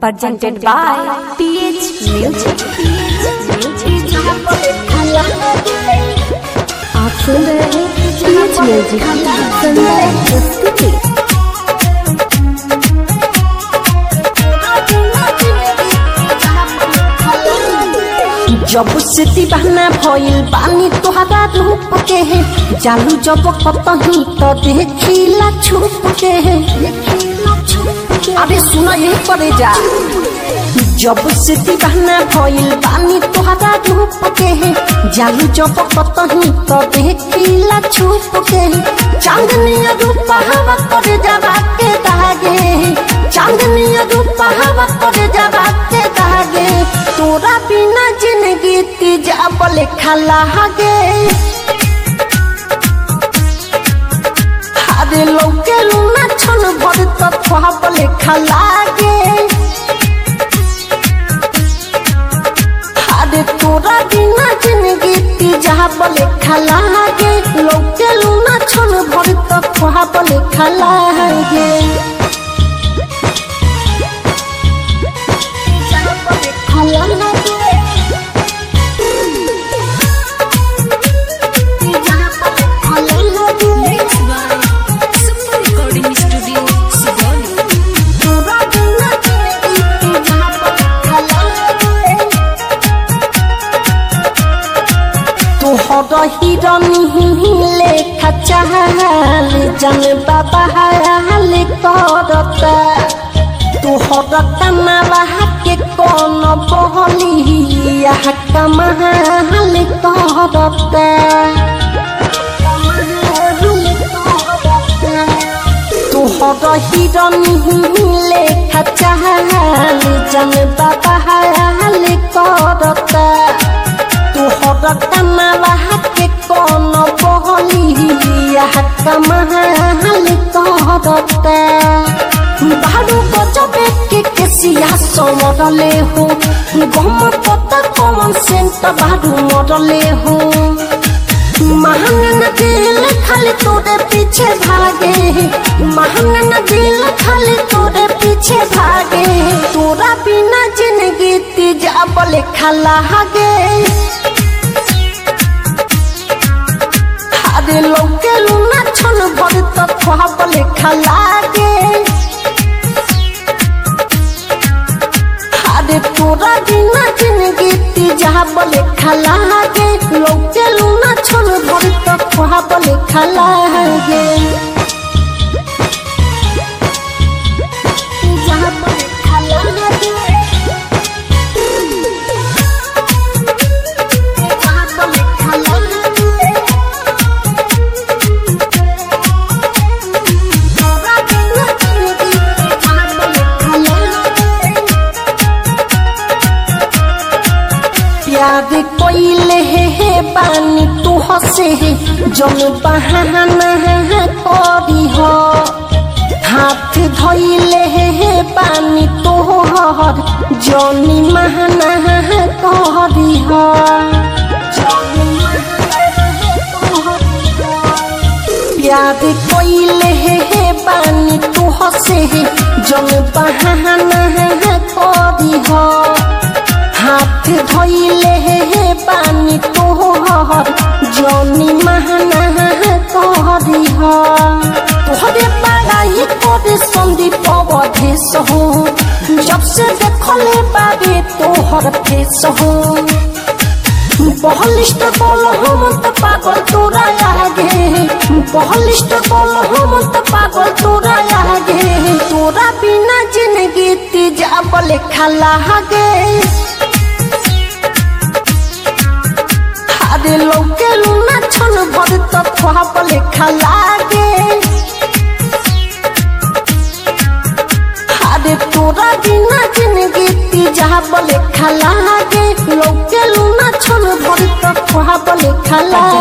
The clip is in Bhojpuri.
presented by PH Music. आप सुन रहे हैं PH Music संदर्भ प्रस्तुति जब से दीवाना भइल बानी तोहरा रूप के है जालू जब कतही तो देखिला छुप के है अरे सुना यही पड़े जा जब से दीवाना भइल बानी तोहरा रूप के है जालू जब कतही तो देखिला छुप के है चांदनी रूप हवा करे जरा के दागे चांदनी रूप हवा करे जरा के दागे तोरा बिना जिंदगी तीजा बोले खला गे हारे लौके लूना छन भर तत्वा बोले खला गे हारे तोरा बिना जिंदगी तीजा बोले खला गे लौके लूना छन भर तत्वा बोले खला गे तोहर हिरनी लेखा चाहल जन बाबा हाल करता तोहर कमावा के कौन बहलिया कमाल करता तोहर हिरनी लेखा चाहल जन बाबा हाल करता तोहर कमावा के कौन बहलिया कमाल करता बारू गजबे के केसिया समरले हो गम पता कमन सेंट बारू मरले हो महंगा दिल खाली तोरे पीछे भागे महंगा दिल खाली तोरे पीछे भागे तोरा बिना जिंदगी तीजा बोले खाला गे हारे लौके लूना छन भर तत्वा बोले खाला गे हारे तोरा बिना जिंदगी तीजा बोले खाला गे लौके लूना छन भर तत्वा बोले खाला गे तीजा बोले खाला गे तीजा बोले खाला गे प्यार कोइले हे हे बानी तू हसे हे जन बहाना करी हो हाथ धोइले हे हे बानी तोहर जनी महाना करी हो प्यार कोइले हे हे बानी तू हसे हे जन बहाना करी हो हाथ धोइले हे हे पानी तोहर जनी महाना कहरी ह तोहरे पढ़ाई करे संदीप अवधेश हो जब से देखले बाबे तोहर फेस हो बहलिस्ट बोल हम त पागल तोरा आगे बहलिस्ट बोल हम त पागल तोरा आगे तोरा बिना जिंदगी तीजा बोले खाला गे हारे लौके लूना छन भर तत्वा बोले खाला गे हारे तोरा बिना जिंदगी तीजा बोले खाला गे लौके लूना छन भर तत्वा बोले खाला